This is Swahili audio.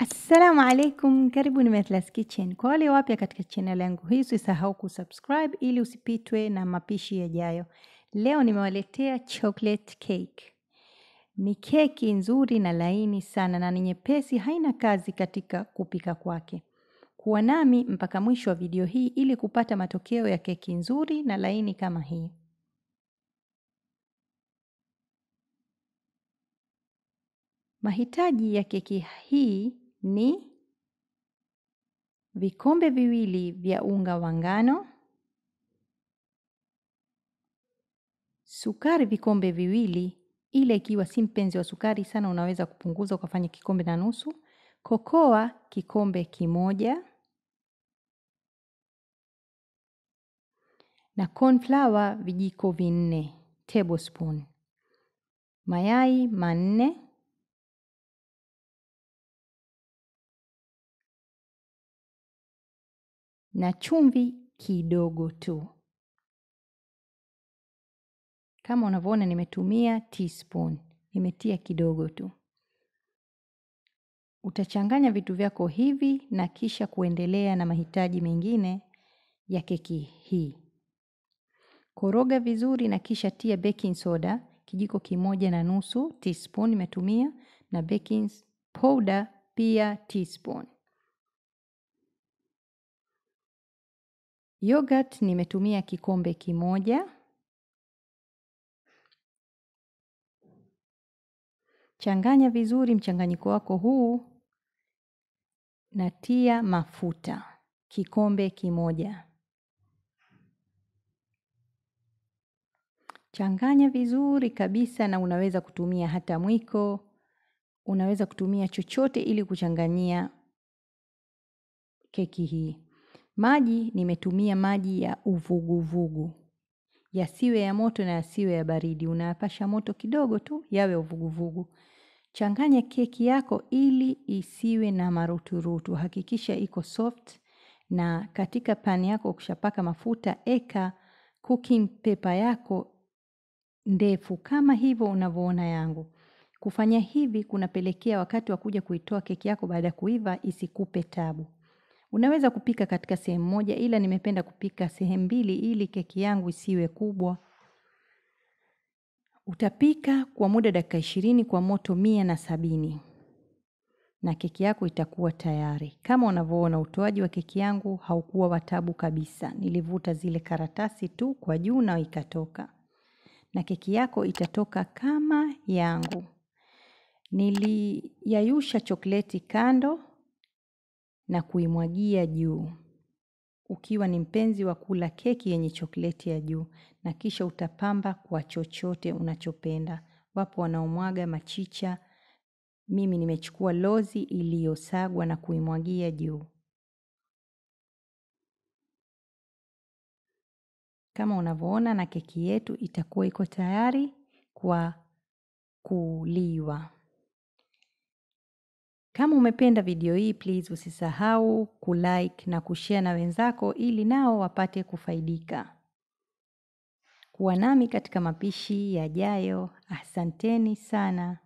Assalamu alaikum, karibuni Methla's Kitchen. Kwa wale wapya katika channel yangu hii, usisahau kusubscribe ili usipitwe na mapishi yajayo. Leo nimewaletea chocolate cake. Ni keki nzuri na laini sana na ni nyepesi, haina kazi katika kupika kwake. Kuwa nami mpaka mwisho wa video hii ili kupata matokeo ya keki nzuri na laini kama hii. Mahitaji ya keki hii ni vikombe viwili vya unga wa ngano, sukari vikombe viwili, ile ikiwa si mpenzi wa sukari sana unaweza kupunguza ukafanya kikombe na nusu, kokoa kikombe kimoja na cornflour vijiko vinne tablespoon, mayai manne na chumvi kidogo tu. Kama unavyoona nimetumia teaspoon, nimetia kidogo tu. Utachanganya vitu vyako hivi na kisha kuendelea na mahitaji mengine ya keki hii. Koroga vizuri na kisha tia baking soda kijiko kimoja na nusu teaspoon nimetumia na baking powder pia teaspoon. Yogurt nimetumia kikombe kimoja. Changanya vizuri mchanganyiko wako huu na tia mafuta kikombe kimoja. Changanya vizuri kabisa na unaweza kutumia hata mwiko, unaweza kutumia chochote ili kuchanganyia keki hii. Maji nimetumia maji ya uvuguvugu. Yasiwe ya moto na yasiwe ya baridi. Unayapasha moto kidogo tu yawe uvuguvugu. Changanya keki yako ili isiwe na maruturutu. Hakikisha iko soft na katika pani yako ukishapaka mafuta eka cooking paper yako ndefu kama hivyo unavyoona yangu. Kufanya hivi kunapelekea wakati wa kuja kuitoa keki yako baada ya kuiva isikupe tabu. Unaweza kupika katika sehemu moja ila nimependa kupika sehemu mbili ili keki yangu isiwe kubwa. Utapika kwa muda dakika ishirini kwa moto mia na sabini na keki yako itakuwa tayari. Kama unavyoona utoaji wa keki yangu haukuwa wa tabu kabisa. Nilivuta zile karatasi tu kwa juu na ikatoka. Na keki yako itatoka kama yangu. Niliyayusha chokleti kando na kuimwagia juu. Ukiwa ni mpenzi wa kula keki yenye chokleti ya juu na kisha utapamba kwa chochote unachopenda. Wapo wanaomwaga machicha, mimi nimechukua lozi iliyosagwa na kuimwagia juu. Kama unavyoona na keki yetu itakuwa iko tayari kwa kuliwa. Kama umependa video hii please usisahau kulike na kushare na wenzako ili nao wapate kufaidika. Kuwa nami katika mapishi yajayo. Asanteni sana.